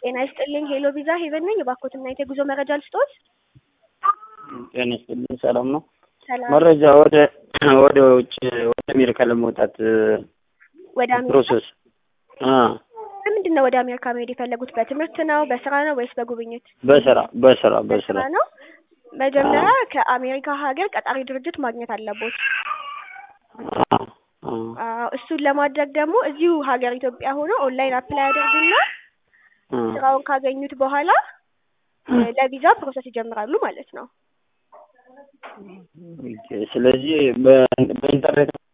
ጤና ይስጥልኝ ሄሎ ቪዛ ሄቨን ነኝ። እባክዎትና የጉዞ መረጃ ልስጥዎት? ጤና ይስጥልኝ ሰላም ነው? ሰላም። መረጃ ወደ ወደ ውጭ ወደ አሜሪካ ለመውጣት ወደ አሜሪካ ፕሮሰስ አ ለምንድን ነው ወደ አሜሪካ መሄድ የፈለጉት? በትምህርት ነው፣ በስራ ነው ወይስ በጉብኝት? በስራ በስራ በስራ ነው። መጀመሪያ ከአሜሪካ ሀገር ቀጣሪ ድርጅት ማግኘት አለቦት። አ አ አዎ፣ እሱን ለማድረግ ደግሞ እዚሁ ሀገር ኢትዮጵያ ሆኖ ኦንላይን አፕላይ ያደርጉና አ ስራውን ካገኙት በኋላ ለቪዛ ፕሮሰስ ይጀምራሉ ማለት ነው። ኦኬ። ስለዚህ በ- በኢንተርኔት